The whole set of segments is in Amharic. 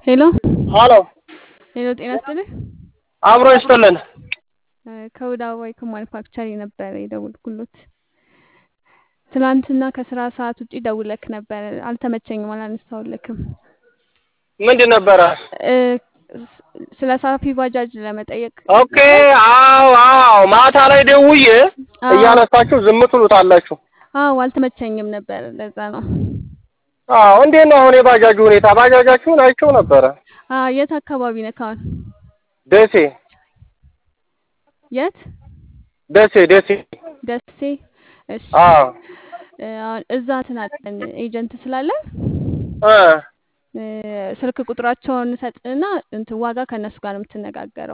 ሄሎ ሀሎ ሄሎ፣ ጤና ይስጥልኝ። አብሮ ይስጥልን። ከውዳ ዋይኮ ማኑፋክቸሪንግ ነበረ የደወልኩሎት። ትናንትና ከስራ ሰዓት ውጪ ደውለክ ነበረ፣ አልተመቸኝም፣ አላነሳሁልክም። ምንድን ነበረ? እ፣ ስለ ሳፊ ባጃጅ ለመጠየቅ ኦኬ። አዎ አዎ፣ ማታ ላይ ደውዬ አዎ። እያነሳችሁ ዝም ትሉታላችሁ። አዎ፣ አልተመቸኝም ነበር፣ ለዛ ነው። አዎ፣ እንዴት ነው አሁን የባጃጁ ሁኔታ? ባጃጃችሁን አይቼው ነበረ። አዎ፣ የት አካባቢ ነህ አሁን? ደሴ የት? ደሴ ደሴ። ደሴ። እሺ። አዎ እ፣ አሁን እዛ ትናጠን ኤጀንት ስላለ እ እ፣ ስልክ ቁጥራቸውን ሰጥና እንትን ዋጋ ከእነሱ ጋር ነው የምትነጋገረው።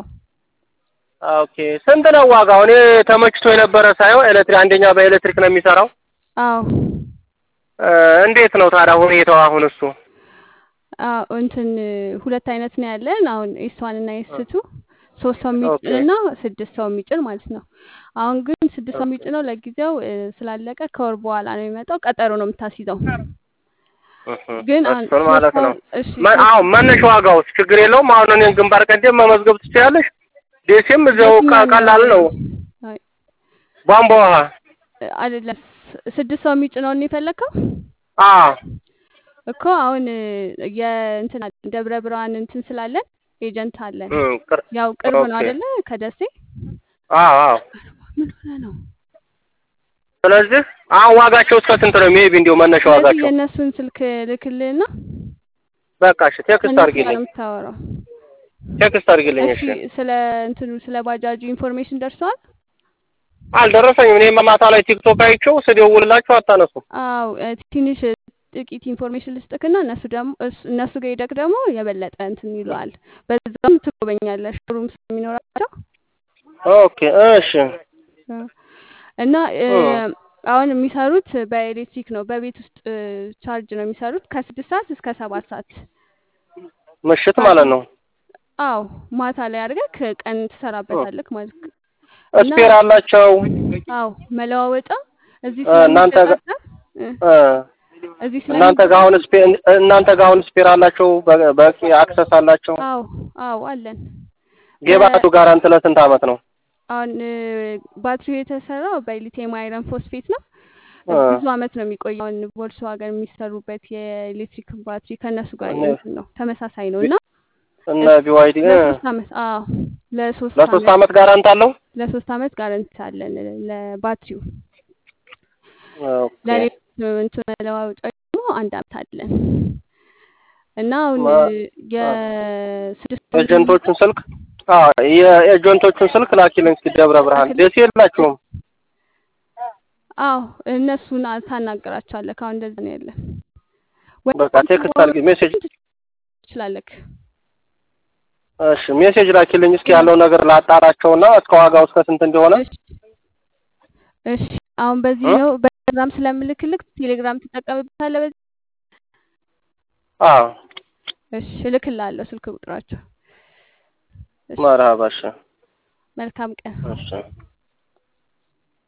ኦኬ። ስንት ነው ዋጋው? እኔ ተመችቶ የነበረ ሳይሆን ኤሌክትሪክ አንደኛ በኤሌክትሪክ ነው የሚሰራው። አዎ እ፣ እንዴት ነው ታዲያ ሁኔታው አሁን እሱ? አዎ እንትን ሁለት አይነት ነው ያለን። አሁን ኤስዋን እና ኤስቱ ሶስት ሰው የሚጭን ኦኬ። እና ስድስት ሰው የሚጭን ማለት ነው። አሁን ግን ስድስት ሰው የሚጭነው ለጊዜው እ፣ ስላለቀ ከወር በኋላ ነው የሚመጣው። ቀጠሮ ነው የምታስይዘው። ግን አሁን እሱን ማለት ሶስት ሰው ነው። እሺ መ- አሁን መነሻ ዋጋውስ ችግር የለውም። አሁን እኔን ግንባር ቀደም መመዝገብ ትችላለሽ። ደሴም እዚያው የትኛው ቀ- ቀላል ነው። አይ፣ ቧንቧ ውሃ እ፣ አይደለም ስ- ስድስት ሰው የሚጭነውን ነው የፈለግከው አዎ እኮ አሁን እ፣ የእንትን አለ፣ ደብረ ብርሃን እንትን ስላለን ኤጀንት አለን። እም፣ ቅር- ያው ቅርብ ነው ኦኬ። አይደለ? ከደሴ አዎ አዎ። ምን ሆነ ነው? ስለዚህ አሁን ዋጋቸው እስከ ስንት ነው? ሜቢ እንዲያው መነሻ ስለዚህ ዋጋቸው የእነሱን ስልክ ልክልህና በቃ እሺ፣ ቴክስት ከእነሱ ጋር ነው አድርጊልኝ፣ የምታወራው። ቴክስት አድርጊልኝ። እሺ እሺ፣ ስለ እንትኑ ስለ ባጃጁ ኢንፎርሜሽን ደርሰዋል? አልደረሰኝም። እኔ ማታ ላይ ቲክቶክ አይቼው ስደውልላችሁ አታነሱም። አው እ፣ ትንሽ ጥቂት ኢንፎርሜሽን ልስጥክና እነሱ ደግሞ እስ- እነሱ ጋር ሄደክ ደግሞ የበለጠ እንትን ይለዋል። በዛም ትጎበኛለሽ ሩም ስለሚኖራቸው ኦኬ፣ እሺ፣ እ፣ እና እ፣ እ፣ አሁን የሚሰሩት በኤሌክትሪክ ነው። በቤት ውስጥ እ፣ ቻርጅ ነው የሚሰሩት ከስድስት ሰዓት እስከ ሰባት ሰዓት ምሽት ቻርጅ ማለት ነው። አው ማታ ላይ አድርገክ ቀን ትሰራበታለክ ማለት ነው። እና ስፔር አላቸው አው መለዋወጫ እዚህ እ፣ እናንተ ጋ- ስለሚገጣጠም እ፣ እ፣ እዚህ እናንተ ጋር አሁን ስለሚገጣጠም ስፔር እናንተ ጋር አሁን ስፔር አላቸው፣ በ- በቂ አክሰስ አላቸው። አው አው አለን ለ ጌባቱ ጋራንት ለስንት አመት ነው? አሁን እ፣ ባትሪው የተሰራው በሊቲየም አይረን ፎስፌት ነው። እ፣ ብዙ አመት ነው የሚቆየው። አሁን ቮልስዋገን የሚሰሩበት የኤሌክትሪክ ባትሪ ከእነሱ ጋር እነ እንትን ነው ተመሳሳይ ነው እና እነ እስ- ቢዋይዲ እ፣ ለሶስት አመት አዎ ለሶስት ለሶስት አመት አመት ጋራንት አለው። ለሶስት አመት ጋረንት አለን ለባትሪው። ኦኬ ለሌሎች እንትን መለዋወጫ ደግሞ አንድ አመት አለን እና አሁን ማ- አ- የስድስት ኤጀንቶቹን ስልክ አዎ የኤጀንቶቹን ስልክ ላኪልኝ እስኪ። ደብረ ብርሃን ላክልኝ። ደሴ የላችሁም? አዎ እነሱን አ- ታናግራቸዋለህ። አሁን እንደዛ ነው ያለን። ወይ በቃ ቴክስት አድርጊ ሜሴጅ። ትችላለህ። እሺ ሜሴጅ ላኪልኝ እስኪ ያለው ነገር ላጣራቸውና እስከ ዋጋው እስከ ስንት እንደሆነ እሺ እሺ። አሁን በዚህ እ? ነው በቴሌግራም ስለምልክልክ ቴሌግራም ትጠቀምበታለህ። በዚህ አዎ እሺ እልክልሃለሁ ስልክ ቁጥራቸው። እሺ መርሀባ። እሺ መልካም ቀን። እሺ